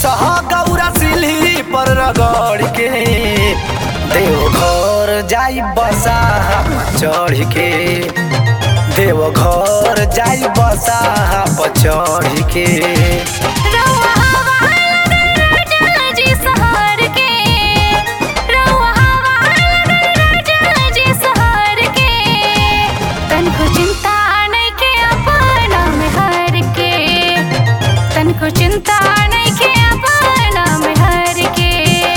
बसह गौरा सिल्ही पर रगड़ के देवघर जाई बसा चढ़ के देवघर जाई बसा पर चढ़ के रउआ हवा राजा जी सहर के रउआ हवा राजा जी सहर के तनको चिंता नइखे अपना में हर के तनको चिंता नइखे अपना में हर के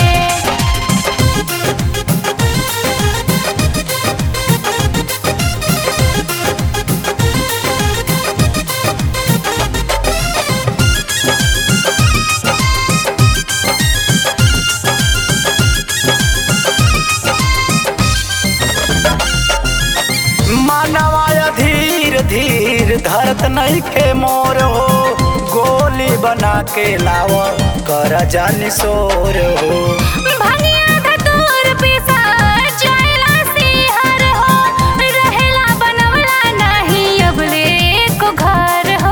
मानवाय धीर धीर धरत नहीं के मोर हो गोली बना के लाव कर जानी सोर हो भनिया धतूर पिसा चला सिहर हो रहेला बनवला नहीं अबले को घर हो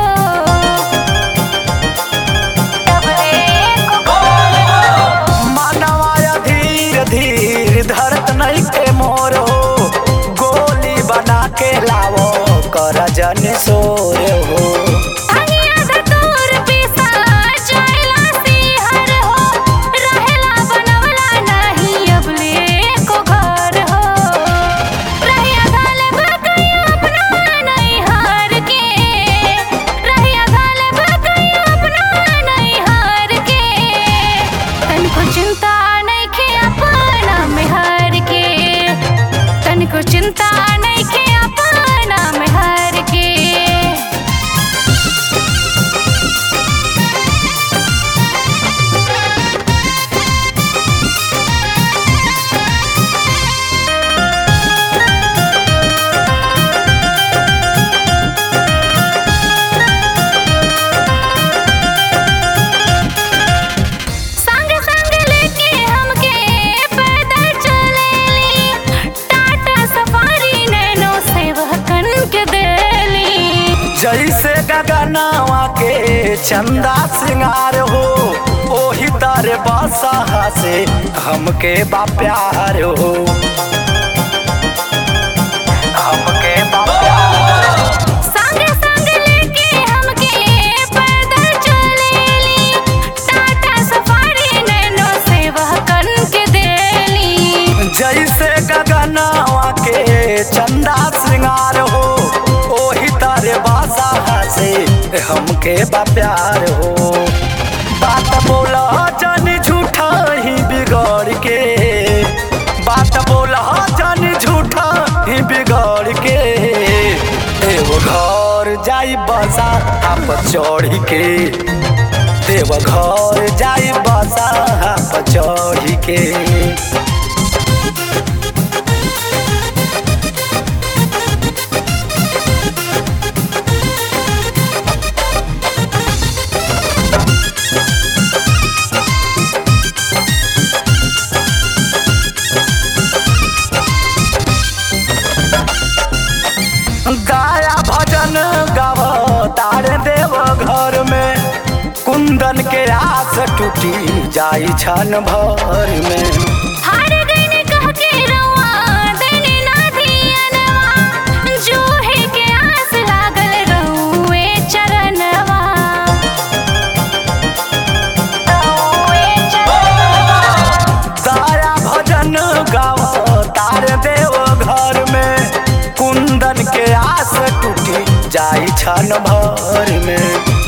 अबले को घर हो मानवाय धीर धीर धरत नहीं के मोर हो गोली बना के लावो कर जानी सोर हो भनिया धतूर पिसा चला सिहर हो रहेला बनवला नहीं अबले को घर हो रहिया गाल बकैया अपना नहीं हार के रहिया गाल बकैया अपना नहीं हार के तनको चिंता नइखे अपना में हार के तनको चिंता नइखे अपना में हार के संग संग लेके हमके पैदल चलेली टाटा सफारी नैनो सेवकन के देली जैसे गगनवा के चंदा सिंगार हो ओही तारे बासा से हमके बा प्यार हो हमके बा प्यार संग संग लेके हमके पैदल चलेली टाटा सफारी नैनो सेवकन के देली जैसे गगनवा के चंदा सिंगार हो ओही तारे बासा से हमके बा प्यार हो बात बोला जानी झूठा ही बिगड़ के बात बोला जानी झूठा ही बिगड़ के एगो घर जाई बसा आप चढ़ के देव घर जाई बसा आप चढ़ के गाया भजन गाव तारे देव घर में कुंदन के आस टूटी जाई छन भर में हार गईने कह के रउआ देने ना धियनवा जूहे के आस लागल रउए चरणवा रउए चरणवा गाया भजन गाव तारे देव घर में कुंदन के आस टूटी जाई छन भर में